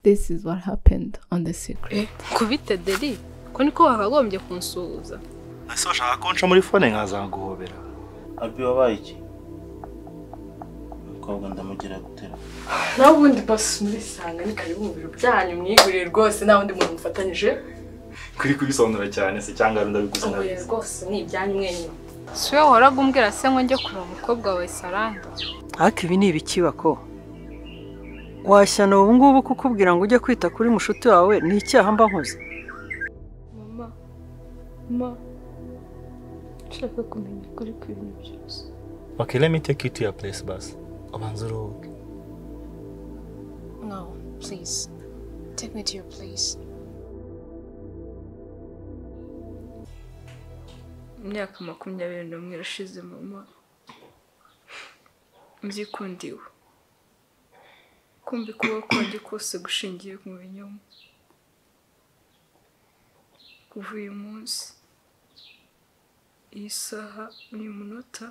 this is what happened on the secret kubite deri ko niko wakagombye kunsuhuza ese washaka ko nca muri fone nkaza guhobera abi wabaye iki umukobwa ndamugira gutera nawe ubundi basi murisanga ni karibu mu biro byanyu mwigurire rwose nta wundi muntu mufatanyije kuri kubisobanura cyane se cyangwa ari ndabiguze ngurire rwose ni ibyanyu mwenyine si wowe wahoraga umbwira se ngo njye kureba umukobwa wawe saranda ariko ibi ni ibikibako washyana ubu ngubu kukubwira ngo ujye kwita kuri mushuti wawe ni icyaha mba nkoze mama mama nshaka kumenya ukuri kw'ibintu byose okay let me take you to your place basi ubanza uruhuke no please take me to your place imyaka makumyabiri n'umwe irashize mama nzikundiwe kumva kuba kwanjye kose gushingiye mu binyoma kuva uyu munsi iyi saha uyu munota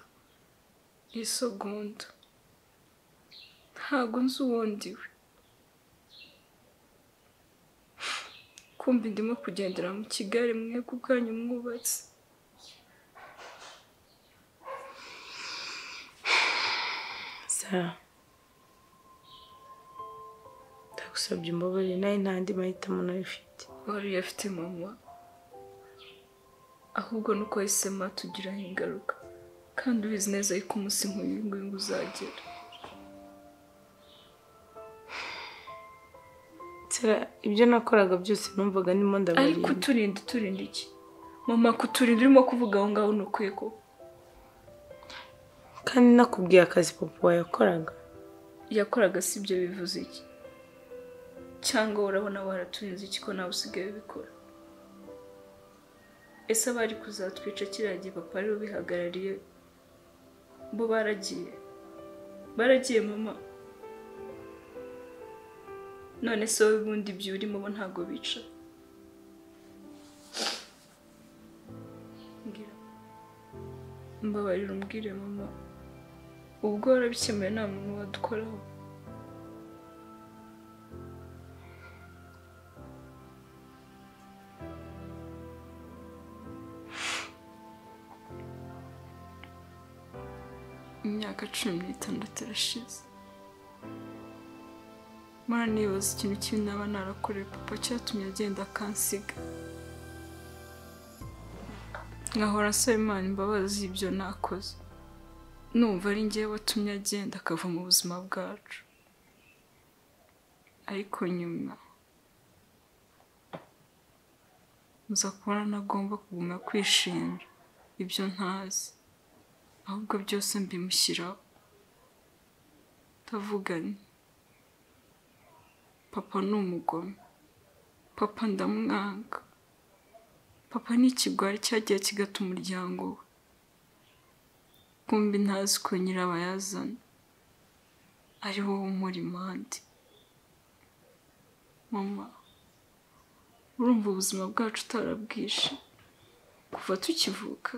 iyi segonda ntabwo nzi uwundi we kumva ndimo kugendera mu kigali mwebwe ubwanyu mwubatse sara ndagusabye umbabarire nawe nta andi mahitamo nawe ufite wari uyafite mama ahubwo nuko yahisemo atugiraho ingaruka kandi ubizi neza yuko umunsi nk'uyu nguyu uzagera sara ibyo nakoraga byose numvaga ndimo ariko ndabarira uturinda uturinda iki mama kuturinda urimo kuvuga aho ngaho ni ukwiye ko kandi nakubwiye akazi papa yakoraga yakoraga si ibyo bivuze iki cyangwa urabona waraturinze iki ko nawe usigaye ubikora ese abari kuzatwica kiriya gihe papa ariwe ubihagarariye bo baragiye baragiye mama none se wowe ubundi ibyo urimo bo ntabwo bica mbwira mbabarira umbwire mama ubwo warabikemuye nta muntu wadukoraho imyaka cumi n'itandatu irashize mara nibaza ikintu kibi naba narakoreye papa cyatumye agenda akansiga nkahora nsaba imana imbabazi y'ibyo nakoze numva ari njye watumye agenda akava mu buzima bwacu ariko nyuma nza kubona ntagomba kuguma kwishimira ibyo ntazi ahubwo byose mbimushyiraho ndavuganye papa ni umugome papa ndamwanga papa ni ikigwari cyagiye kigata umuryango we kumbi ntazi ko nyirabayazana ari wowe umuri impande mama urumva ubuzima bwacu utarabwishe kuva tukivuka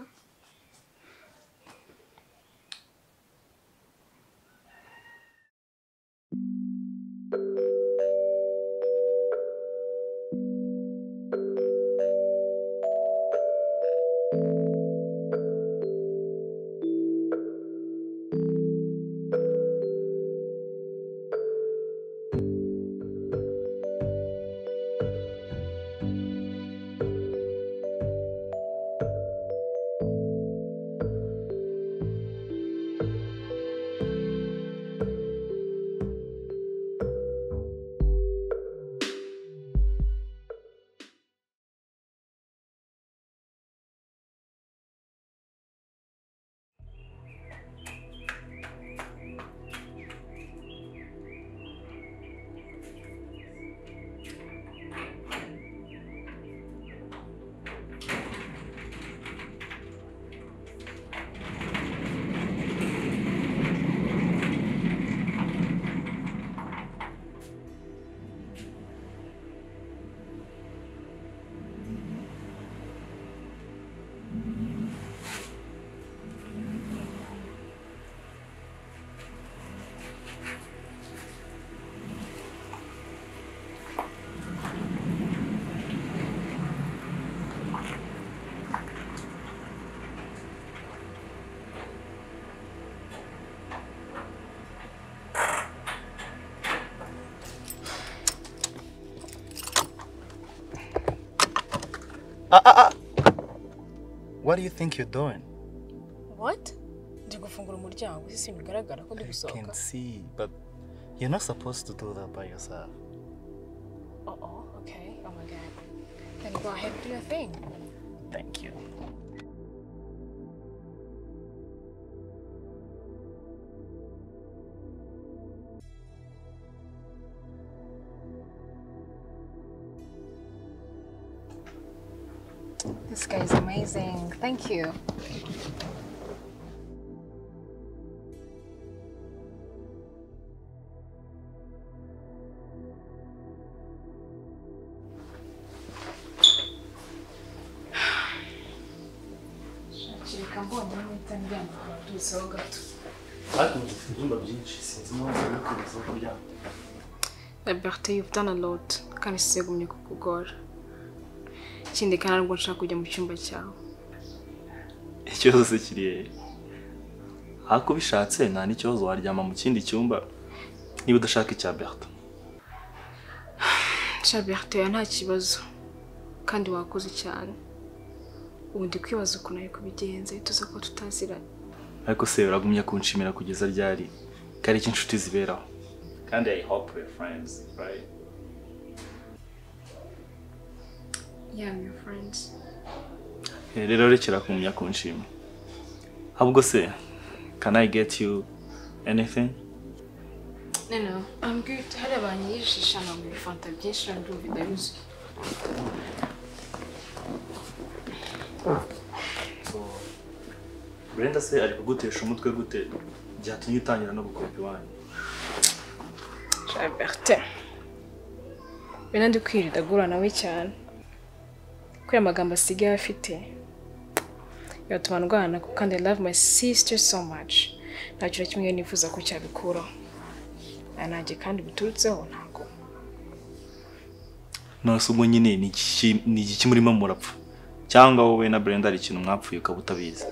Ah, ah, ah. What do you think you're doing? What? Ndi gufungura umuryango isi si bigaragara ko ndi I gusohoka. can see, but you're not supposed to do that by yourself. Oh, oh, okay. Oh my god. Then go ahead and do your thing. Thank you. This guy is amazing. Thank you. Shakirika mbonye n'ahita njyana ku batuseho gato. Ariko ubu dufite ibyumba byinshi sinzi impamvu yo kubiza kuryama. Liberté you've done a lot kandi sisegumye kukugora ikindi kandi ntabwo nshaka kujya mu cyumba cyawe ikibazo kiri hehe ariko ubishatse nta n'ikibazo waryama mu kindi cyumba niba udashaka icya berta sha Liberté oya, nta kibazo kandi wakoze cyane ubu ndi kwibaza ukuntu ari kubigenza tuza ko tutaziranye ariko se uragumya kunshimira kugeza ryari ko ari inshuti ziberaho kandi i hope we're friends right yeah I'm your friends Eh, rero rekera kumenya kunshima ahubwo se can i get you anything no no I'm good hari abantu yijisha ntabwo ibifanta byinshi nabyo bidahuzuye brenda se ari kugutesha umutwe gute byatumye utangira no gukopa iwanyu Bertin bene ndi kwirinda agura nawe cyane kubera amagambo asigaye afite bigatuma ndwana kuko kandi I love my sister so much nta kintu kimwe nifuza ko cyabikuraho aya nanjye kandi biturutseho ntabwo nonese ubwo nyine ni iki- ni iki murimo murapfa cyangwa wowe na brenda hari ikintu mwapfuye ukaba utabizi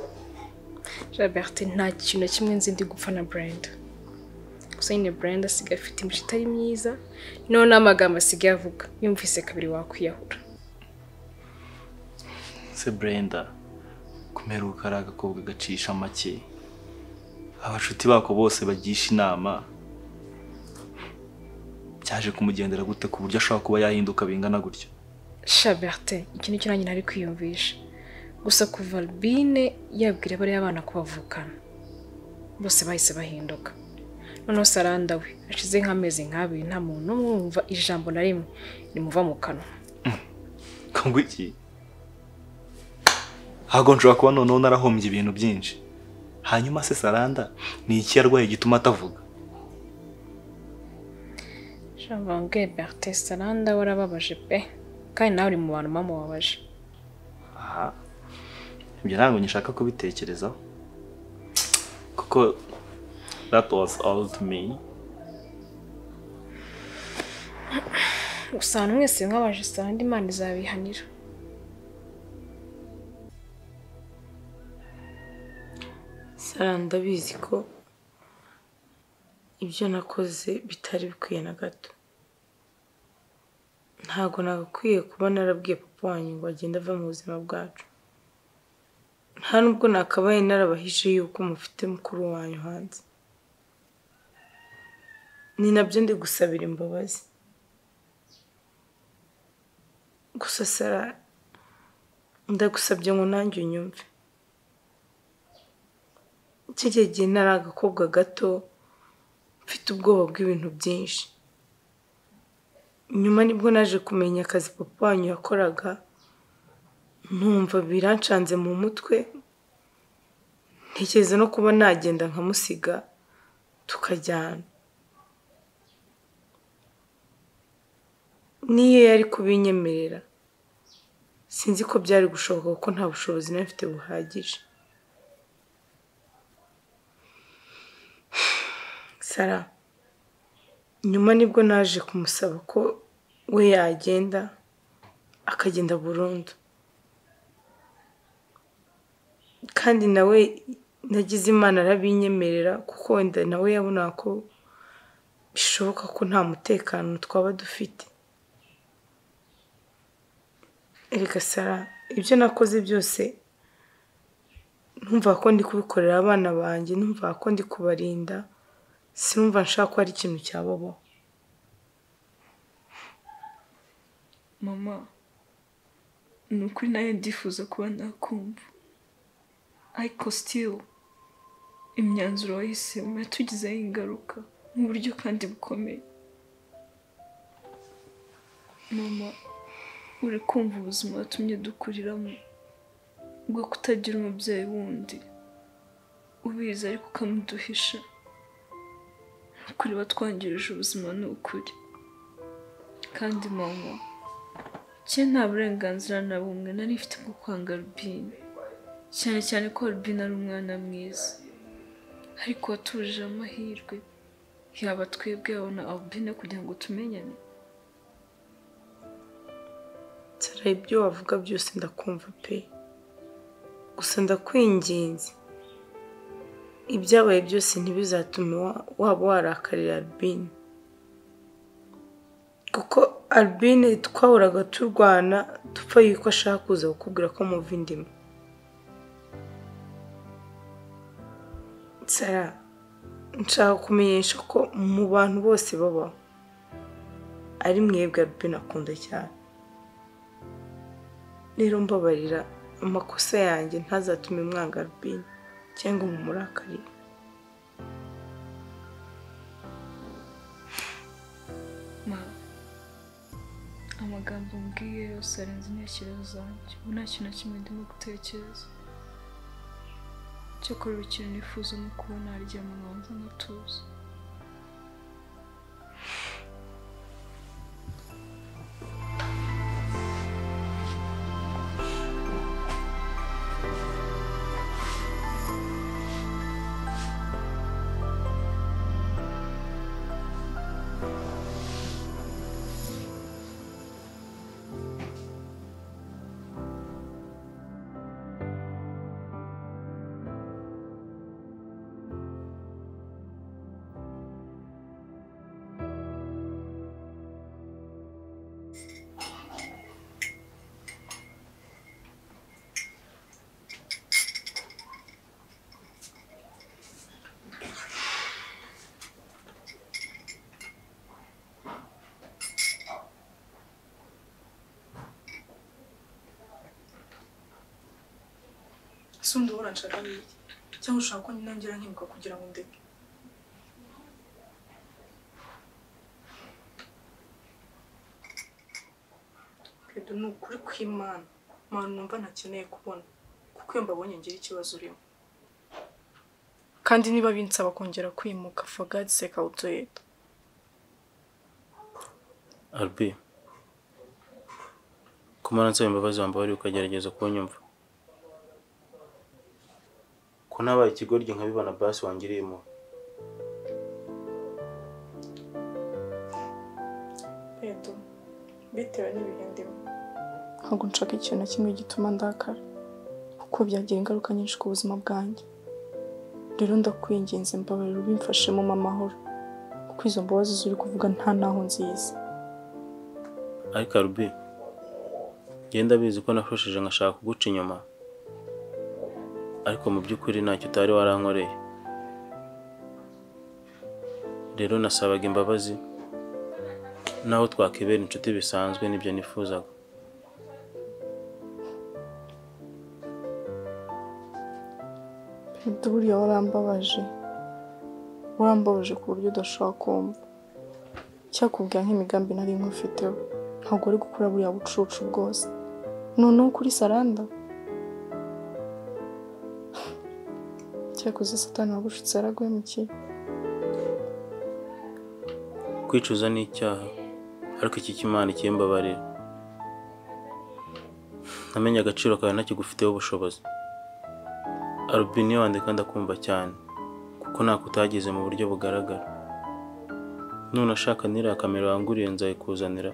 Robert nta kintu na kimwe nzi ndi gupfa na Brenda gusa nyine Brenda asigaye afite imico itari myiza noneho n'amagambo asigaye avuga yumvise kabiri wakwiyahura se brenda kumeruka ari agakobwa gacisha make abashuti bako bose bagisha inama byaje kumugendera gute ku buryo ashobora kuba yahinduka bingana gutyo shaberte iki ni cyo nanjye nari kwiyumvisha gusa kuva albine yabwira bariya abana ko bavukana bose bahise bahinduka noneho saranda we ashize nk'amezi nk'abiri nta muntu n'umwe wumva ijambo na rimwe rimuva mu kanwa kongo iki ntabwo nshobora kuba noneho narahombye ibintu byinshi hanyuma se saranda ni iki yarwaye gituma atavuga shavangwe berte saranda warababaje pe kandi nawe uri mu bantu bamubabaje aha ibyo ntabwo ngishaka kubitekerezaho kuko that was all to me gusa ahantu mwese mwabaje saranda imana izabihanira saranda ndabizi ko ibyo nakoze bitari bikwiye na gato ntabwo nagakwiye kuba narabwiye papa wanyu ngo agende ava mu buzima bwacu nta nubwo nakabaye narabahije yuko mufite mukuru wanyu hanze ni nabyo ndi gusabira imbabazi gusa sara ndagusabye ngo nanjye unyumve kiriya gihe nari agakobwa gato mfite ubwoba bw'ibintu byinshi nyuma nibwo naje kumenya akazi papa wanyu yakoraga ntumva birancanze mu mutwe ntekereza no kuba nagenda nkamusiga tukajyana niyo yari kubinyemerera sinzi ko byari gushoboka kuko nta bushobozi nari mfite buhagije Sara nyuma nibwo naje kumusaba ko we yagenda akagenda burundu kandi nawe nagize imana arabinyemerera kuko wenda nawe yabonaga ko bishoboka ko nta mutekano twaba dufite erega sara ibyo nakoze byose ntumva ko ndi kubikorera abana banjye ntumva ko ndi kubarinda sinumva nshaka ko hari ikintu cyababaho mama ni ukuri nayo ndifuza kuba nakumva ariko sitiri imyanzuro wahisemo yatugizeho ingaruka mu buryo kandi bukomeye mama uri kumva ubuzima watumye dukuriramo bwo kutagira umubyeyi wundi ubizi ariko ukamuduhisha kuri batwangirije ubuzima ni ukuri kandi mama cye nta burenganzira na bumwe nari mfite bwo kwanga rubine cyane cyane ko rubine ari umwana mwiza ariko watuje amahirwe yaba twebwe yabona albine kugira ngo tumenyane nsara ibyo wavuga byose ndakumva pe gusa ndakwinginze ibyabaye byose ntibizatume wa- waba warakarira albine kuko albine twahoraga turwana dupfa yuko ashaka kuza kukubwira ko muva indimi nsara nshaka kumenyesha ko mu bantu bose babaho ari mwebwe albine akunda cyane rero mbabarira amakosa yanjye ntazatume mwanga rubine cyangwa mu murakarire Ma, amagambo mbwiye yose arenze intekerezo zanjye ubu nta kintu na kimwe ndimo gutekereza cyakora ikintu nifuza ni ukuba naryama nkumva nkatuza ese undi ubona nshaka n'iki cyangwa ushaka ko ninongera nkibuka kugira ngo ndeke Credo ni ukuri kw'imana mpamvu numva ntakeneye kubona kuko iyo mbabonye ngira ikibazo urimo kandi niba binsaba kongera kwimuka fagadi sekawutoyeta Albi kumara nsaba imbabazi wambabarira ukagerageza kunyumva ko nabaye ikigoryi nkabibona basi wangiriye impuhwe Credo bitewe n'ibihe ndimo ntabwo nshaka ikintu na kimwe gituma ndakara kuko byagira ingaruka nyinshi ku buzima bwanjye rero ndakwinginze mbabarira ubimfashemo mu amahoro kuko izo mbabazi zuri kuvuga nta naho nziza ariko Albi genda bizi ko nafashije nkashaka kuguca inyuma ariko mu by'ukuri ntacyo utari warankoreye rero nasabaga imbabazi naho twakibera inshuti bisanzwe nibyo nifuzaga Perezida buriya warambabaje warambabaje ku buryo udashobora kumva cyakubwira nk'imigambi nari nkufiteho ntabwo uri gukora buriya bucucu bwose noneho kuri saranda cyakoze satani wagushutse yaraguhemukiye kwicuza ni icyaha ariko iki cy'imana ikimbabarira namenye agaciro kawe ntakigufiteho ubushobozi arubini wanjye kandi akumva cyane kuko ntako utagize mu buryo bugaragara none ashaka niriya kamera wanguriye nzayikuzanira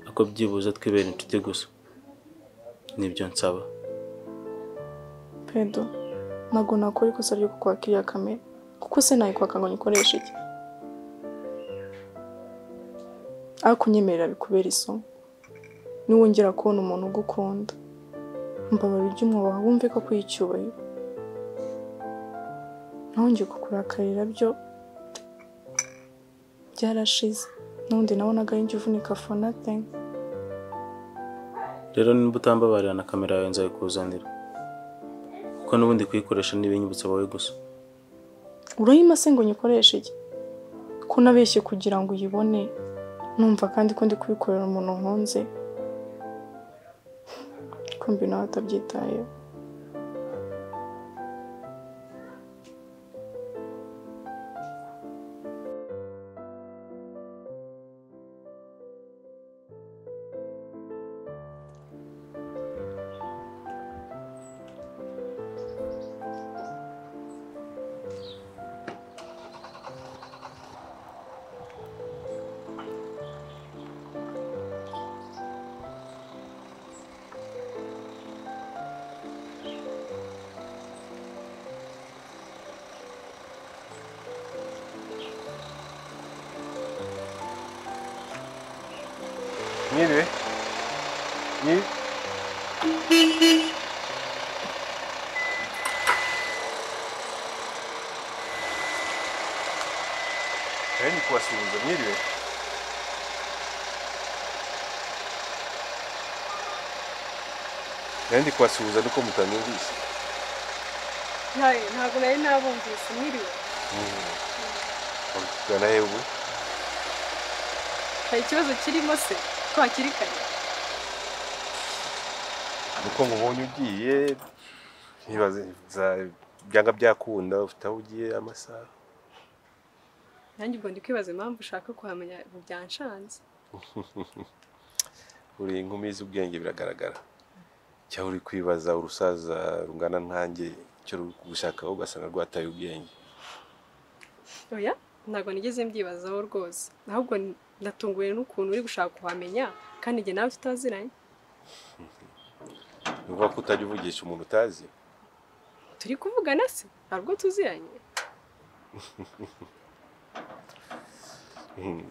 ako byibuze twibera inshuti gusa nibyo nsaba pedo ntabwo nakora ikosa ryo kukwaka iriya kamera kuko se nayikwaka ngo nyikoreshe iki ariko unyemerera bikubera isomo niwongera kubona umuntu ugukunda mbabarira ujye umwubaha wumve ko akwiye icyubahiro ntongeye kukurakarira byo byarashize n'undi nabonaga yinjye uvunika fonateng rero nimba utambabarira na kamera yawe nzayikuzanira kuko n'ubundi kuyikoresha n'ibinyibutsa wowe gusa urayima se ngo nyikoreshe iki ko unabeshye kugira ngo uyibone numva kandi ko ndi kubikorera umuntu nkunze kumbi nawe atabyitayeho Anyway, you. Any questions of Nidwe? Nandi kwasuhuza ariko mutanyumvise ntabwo nari nabumvise mwiriwe uri kugana he ubu hari ikibazo kirimo se ko hakiri kare nuko nkubonye ugiye ntibaza byanga byakunda ufite aho ugiye amasaha nanjye ubwo ndi kwibaza impamvu ushaka kuhamenya ubu byanshanze uri inkumi z'ubwenge biragaragara cyangwa uri kwibaza urusaza rungana nkanjye icyo ruri kugushakaho ugasanga rwataye ubwenge oya ntabwo nigeze mbyibazaho rwose ahubwo ndatunguwe n'ukuntu uri gushaka kuhamenya kandi njye nawe tutaziranye ni ukuvuga ko utajya uvugisha umuntu utazi turi kuvugana se hari ubwo tuziranye Hmm.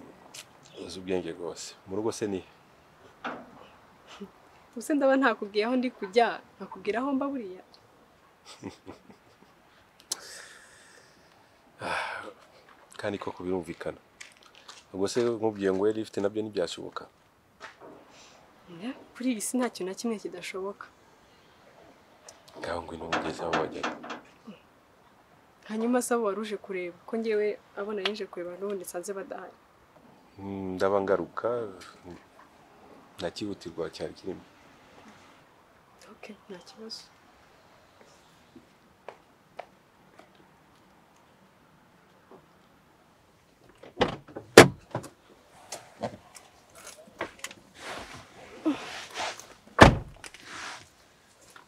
uzi ubwenge rwose mu rugo se ni he? ubuse ndaba ntakubwiye aho ndi kujya nakubwira aho mba buriya kandi koko birumvikana ubwo se nkubwiye ngo yari ifite nabyo ntibyashoboka Eh, kuri iyi si nta kintu na kimwe kidashoboka ngaho ngwino mugeze aho wajyaga hanyuma sabo wari uje kureba ko ngewe abona yinje kureba n'ubundi nsanze badahari Hmm, ndaba ngaruka nakihutirwa cyari kirimo okay nta kibazo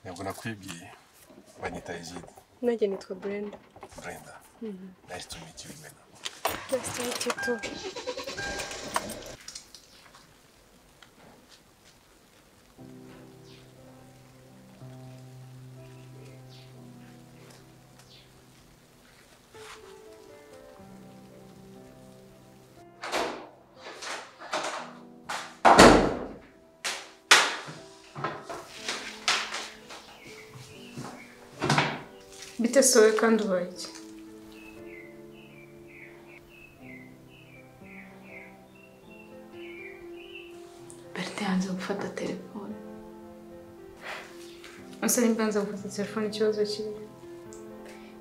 ntabwo nakwibwiye banyita egide nanjye nitwa brenda brenda nice to meet you man bite se wowe kandi ubaye iki Berthe yanze gufata telefone. ese nimba nza gufata telefone ikibazo kibi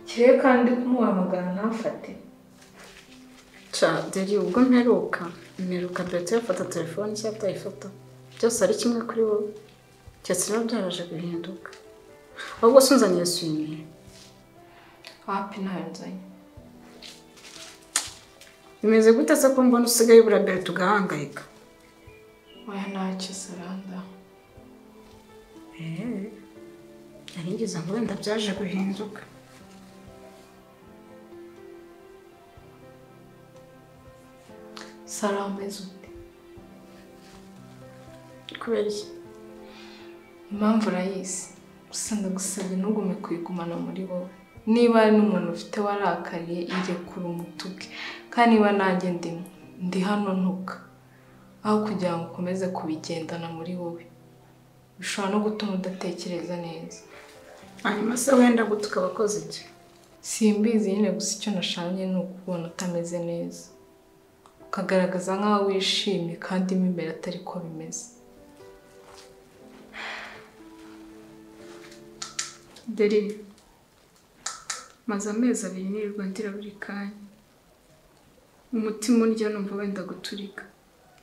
kirehe kandi kumuhamagara ntafate ca deri ubwo mperuka mperuka berete yafata telefone cyangwa atayifata byose ari kimwe kuri wowe keretse niba byaraje guhinduka ahubwo se unzaniye swimire Wapi ntayo nzanye. bimeze gute se ko mbona usigaye ubura berete ugahangayika Oya ntacyo saranda. Eh, narigeze ngo wenda byaje guhinduka Sara ameze ute? kubera iki Impamvu urayizi. Gusa ndagusabye ntugume kuyigumana muri wowe. Niba hari n'umuntu ufite warakariye irekura umutuge. Kandi niba nanjye ndimo, ndi hano ntuka. Aho kugira ngo ukomeze kubigendana muri wowe. bishobora no gutuma udatekereza neza hanyuma se wenda guta ukaba akoze iki simbizi nyine gusa icyo nashanye ni ukubona utameze neza ukagaragaza nk'aho wishimye kandi mo imbere atari ko bimeze dore maze amezi abiri nirirwa ndira buri kanya umutima urya numva wenda guturika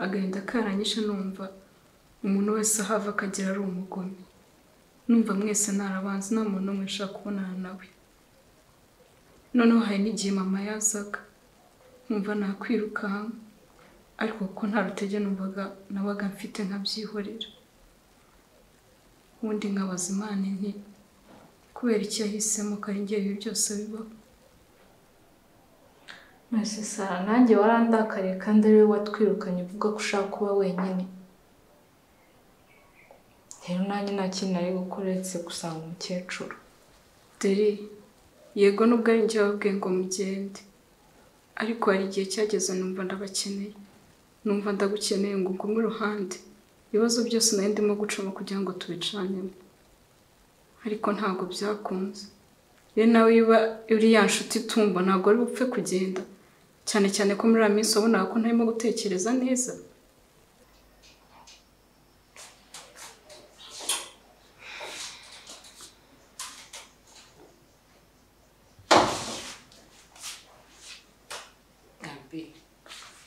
agahinda karanyishe numva umuntu wese ahava akagera ari umugome numva mwese ntarabanza nta muntu n'umwe nshaka kubonana nawe noneho hari n'igihe mama yazaga nkumva nakwirukanka ariko kuko nta rutege numvaga nabaga mfite nkabyihorera ubundi nkabaza imana nti kubera icyo yahisemo karingiye ibi byose bibaho mwese sara nanjye warandakariye kandi ari wowe watwirukanye uvuga ko ushaka kuba wenyine rero nanjye nta kintu nari gukora uretse gusanga umukecuru dore yego nubwo ari njye wabwiye ngo mugende ariko hari igihe cyageze numva ndabakeneye numva ndagukeneye ngo ugume iruhande ibibazo byose nari ndimo gucamo kugira ngo tubicanemo ariko ntabwo byakunze iyo nawe uba uri ya nshuti itumba ntabwo ari bupfe kugenda cyane cyane ko muri iriya minsi wabonaga ko ntarimo gutekereza neza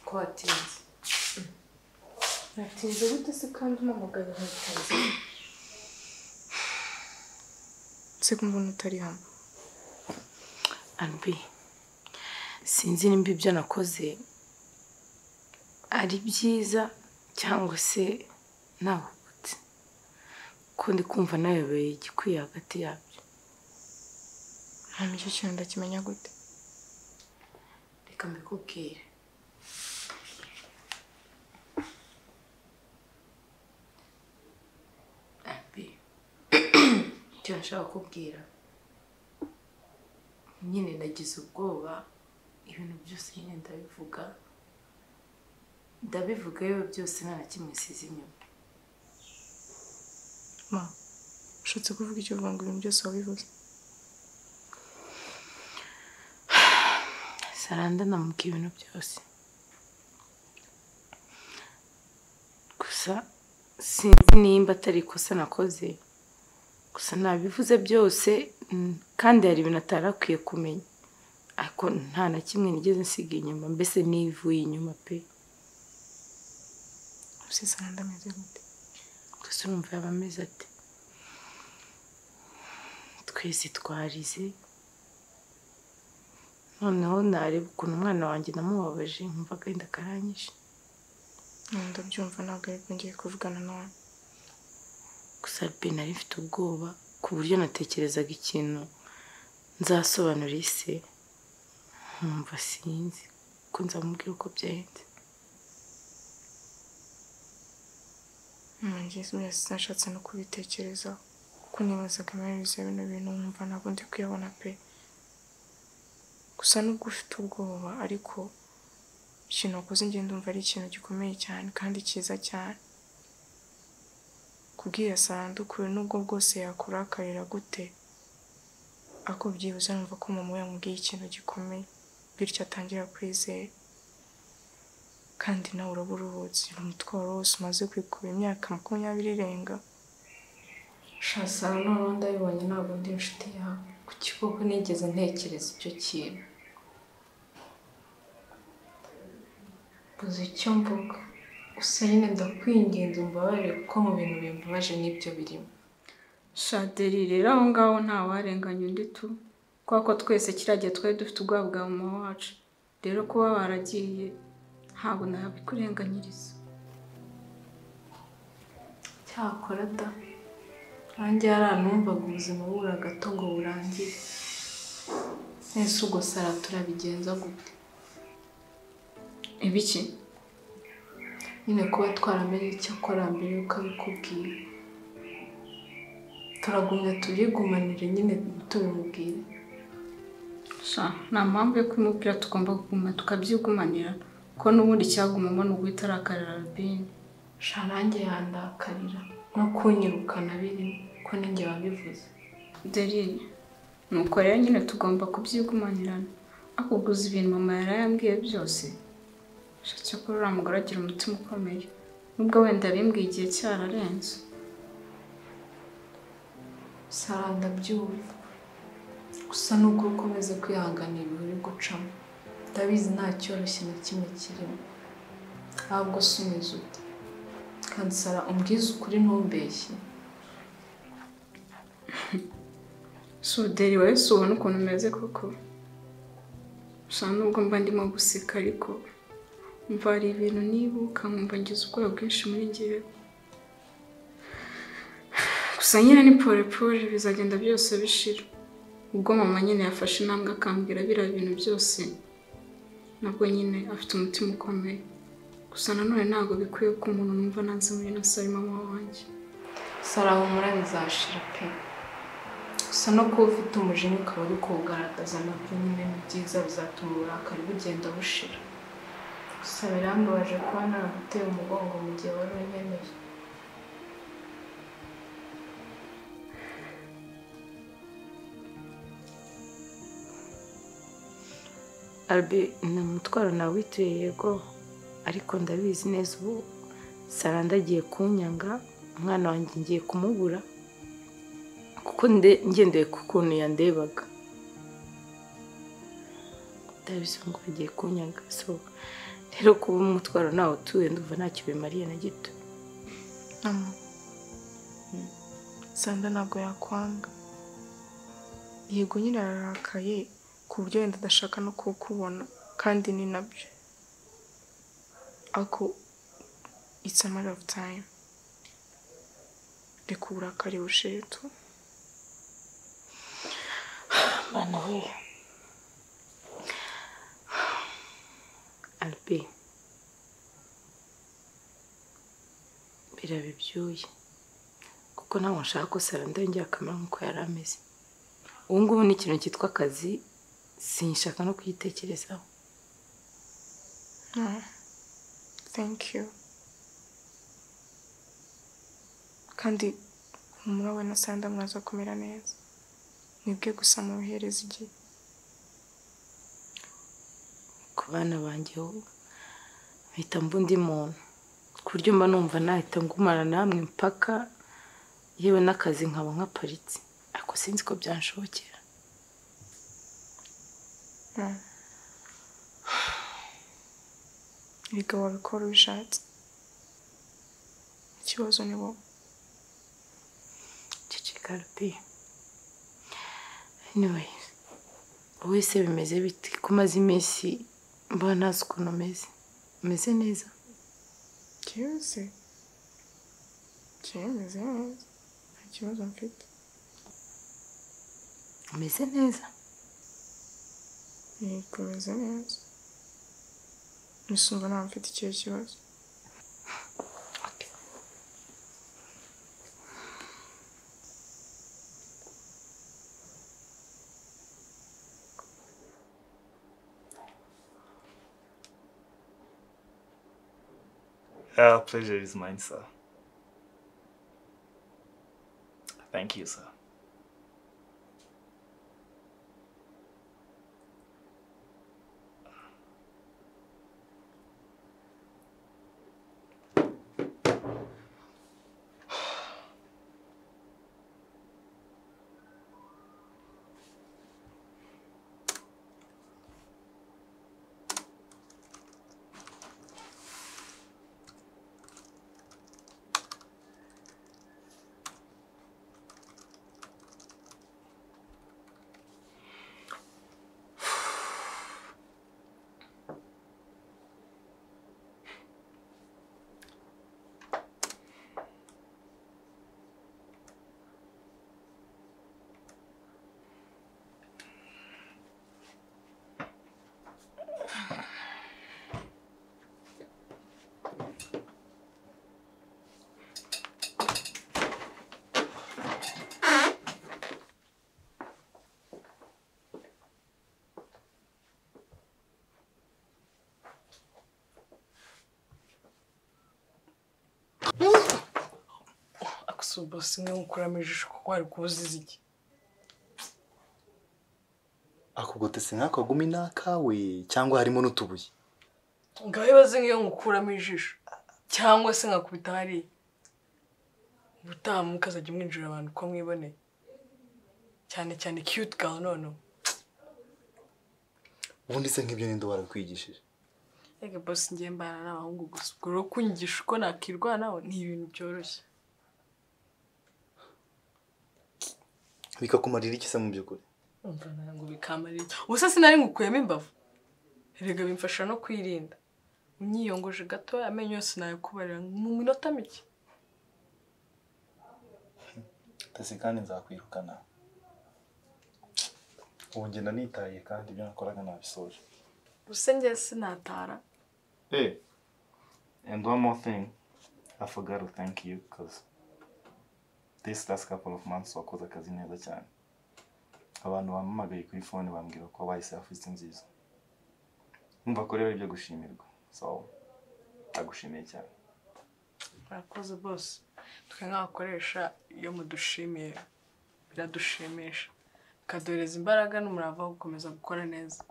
ko watinze natinze gute se kandi umumugabo ntitinze se kumva utari hano arubi sinzi nimba ibyo nakoze ari byiza cyangwa se nabukutse kuko ndi kumva nayobeye igikwiye hagati yabyo hanyuma icyo kintu ndakimenya gute reka mbikubwire icyo nashaka kubwira nyine nagize ubwoba ibintu byose nyine ndabivuga ndabivuga yewe byose nta na kimwe size inyuma ma ushatse kuvuga icyo uvuga ngo ibintu byose wabivuze saranda namubwiye ibintu byose gusa sinzi nimba atari ikosa nakoze gusa nabivuze byose mm, kandi hari ibintu atari akwiye kumenya ariko nta na kimwe nigeze nsiga inyuma mbese nivuye inyuma pe usesana ndameze gute gusa urumva yaba ameze ate twese twarize noneho nareba ukuntu umwana wanjye namubabaje nkumva agahinda karanyishe ndabyumva ntabwo ariko ngiye kuvugana nawe gusa nari mfite ubwoba ku buryo natekerezaga ikintu nzasobanura ise nkumva sinzi ko nzamubwira uko byahenze ngizi wese nashatse no kubitekerezaho kuko nibazaga amaherezo ya bino bintu nkumva ntabwo ndi kuyabona pe gusa nubwo ufite ubwoba ariko ikintu wakoze ngenda umva ari ikintu gikomeye cyane kandi cyiza cyane kubwira sandukure nubwo bwose yakurakarira gute ako byibuze numva ko mama we yamubwiye ikintu gikomeye bityo atangira kwizera kandi nawe uraba uruhutse umutwe wari wose umaze kwikuba imyaka makumyabiri irenga shasara noneho ndabibonye ntabwo ndi inshuti yawe ku kikoko nigeze ntekereza icyo kintu mbuze icyo mvuga gusa nyine ndakwinginze umbabarire kuko mu bintu bimbabaje n'ibyo birimo shaderi rero aho ngaho ntawarenganya undi tu kubera ko twese kiriya gihe twari dufite ubwoba bwa mama wacu rero kuba waragiye ntabwo nabikurenganyiriza cyakora da nanjye yaranumvaga ubuzima bubura gato ngo burangire ese ubwo sara turabigenza gute ibiki nyine kuba twaramenye icyo akora mbere yuko abikubwira turagumya tubigumanire nyine tubimubwire nta mpamvu yo kumubwira tugomba kuguma tukabyigumanira ko n'ubundi cyagumamo ni uguhita arakarira robine shanange yandakarira nko kunyirukana birimo ko ninjye wabivuze Delil nuko rero nyine tugomba kubyigumanirana akuguza ibintu mama yari yambwiye byose cyakora uriya mugore agira umutima ukomeye nubwo wenda abimbwiye igihe cyararenze sara ndabyumva gusa n'uko ukomeza kwihanganira ibihuru gucamo ndabizi nta cyoroshye na kimwe kirimo ntabwo si umeze uta kandi sara umbwize ukuri ntumbeshye suderi wowe si ubona ukuntu umeze koko gusa nubwo mba ndimo guseka ariko mva hari ibintu nibuka nkumva ngize ubwoba bwinshi muri ngewe gusa nyine ni porepore bizagenda byose bishira ubwo mama nyine yafashe intambwe akambwira biriya bintu byose nabwo nyine afite umutima ukomeye gusa nanone ntabwo bikwiye ko umuntu numva nanze muri na sari mama wanjye sara humura bizashira pe gusa no kuba ufite umujinya ukaba uri kuwugaragaza nabyo nyine ni byiza bizatuma uburakari bugenda bushira gusa birambabaje kuba naraguteye umugongo mu gihe wari unyemeye arabe ni umutwaro nawe wituye yego ariko ndabizi neza ubu saranda agiye kunyanga umwana wanjye ngiye kumubura kuko nde- ngendeye ku kuntu yandebaga ndabizi ngo bagiye kunyanga so rero kuba umutwaro nawe utuye ndumva ntacyo bimariye na gito Ama. Sanda ntabwo yakwanga. Yego nyine ararakaye ku buryo wenda adashaka no kukubona kandi ni nabyo. Ako it's a matter of time. Reka uburakari bushetu. Mana we Albi biraba ibyuya kuko ntabwo nshaka ko saranda yongera akamera nk'uko yari ameze ubu ngubu ni ikintu cyitwa akazi sinshaka no kuyitekerezaho No. Thank you. Kandi humura we na Sanda mwaza kumera neza. Mwebwe gusa mubihereza igihe. ku bana banjye ubu mpita mba undi muntu ku buryo mba numva nahita ngumana namwe mpaka yewe n'akazi nkaba nkaparitse ariko sinzi ko byanshobokera No. Erega wabikora ubishatse. Ikibazo ni wowe. ceceka rubi anyway wowe se bimeze biti ko umaze iminsi mba ntazi ukuntu umeze umeze neza Byose. Byemeze neza. Nta kibazo mfite. umeze neza Yego bimeze neza. Nisumva nta mfite ikihe kibazo. Yeah, pleasure is mine, sir. Thank you, sir. si ubasi imwe nkukuramo ijisho kuko wari kubuziza iki ako gotesi nk'akagumi ni akawe cyangwa harimo n'utubuye ngaho ibaze nk'iyo nkukuramo ijisho cyangwa se nkakubita hariya ubutaha mukazajya mwinjira abantu uko mwiboneye cyane cyane cute gawe noneho ubundi se nk'ibyo ninde warakwigishije Ege boss ngiye mbana n'abahungu gusa ubwo rero kunyigisha uko nakirwanaho ni ibintu byoroshye bikakumarira iki se mu by'ukuri umva ntabwo bikamarira ubusa sinari ngukuyemo imbavu erega bimfasha no kwirinda unyiyongoje gato amenyo yose nayakubarira mu minota mike tese kandi nzakwirukana ubu ngenda nitaye kandi ibyo nakoraga nabisoje gusa njye sinatara Hey, and one more thing. I forgot to thank you because this last couple of months wakoze akazi neza cyane. Abantu bampamagaye kuri phone bambwira ko bahise afite nziza. Numva ko rero ibyo gushimirwa. So, ndagushimiye cyane. murakoze bose twe nk'abakoresha iyo mudushimiye biradushimisha bikaduhereza imbaraga n'umurava wo gukomeza gukora neza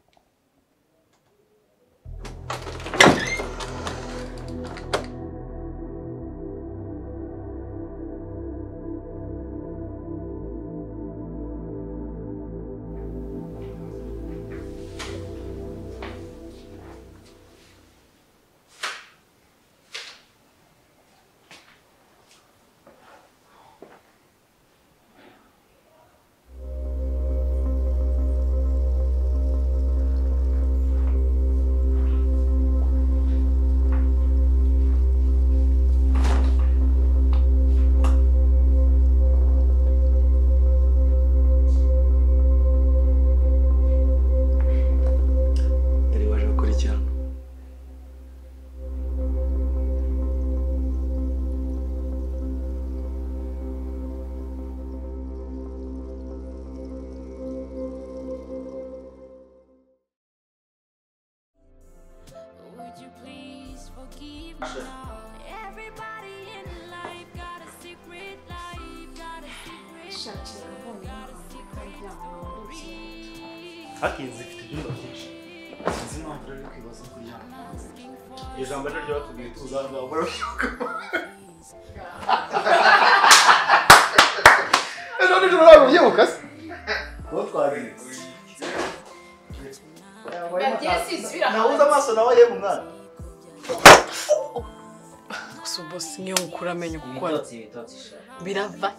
Yari waje gukora iki hano? Would you please forgive me now? Everybody in life got a secret life, got a secret life, got a secret life. Hakinze ifite ibyumba byinshi. Sinzi impamvu rero uri kwibaza kuri hano. Iryo jambo rero ryatubwiye tuzava burashoboka. None ijoro ntabwo ubyibuka se? Kuba twagize. Nabuze amaso nawe yemwe umwana. gusa bose niyo mukura amenyo gukora birava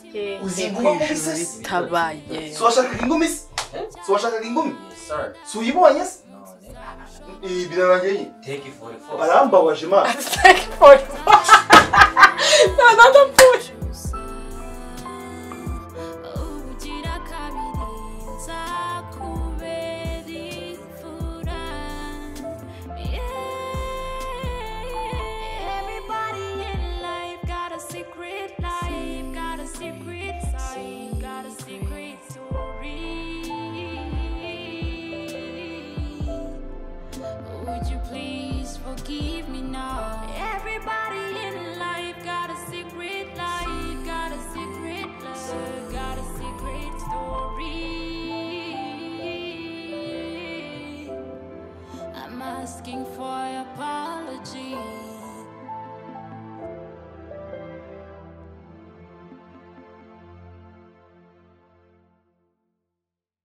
Uzi hehe ingumi ku ijuru se? ritabaye Si washakaga ingumi se? Si washakaga ingumi? Si uyibonye se? Ibi birarangiye nyine. Arambabaje imana. Another push. Secret life, got a secret life, got a secret story. Would you please forgive me now? Everybody in life got a secret life, got a secret life, got a secret story. I'm asking for your pardon.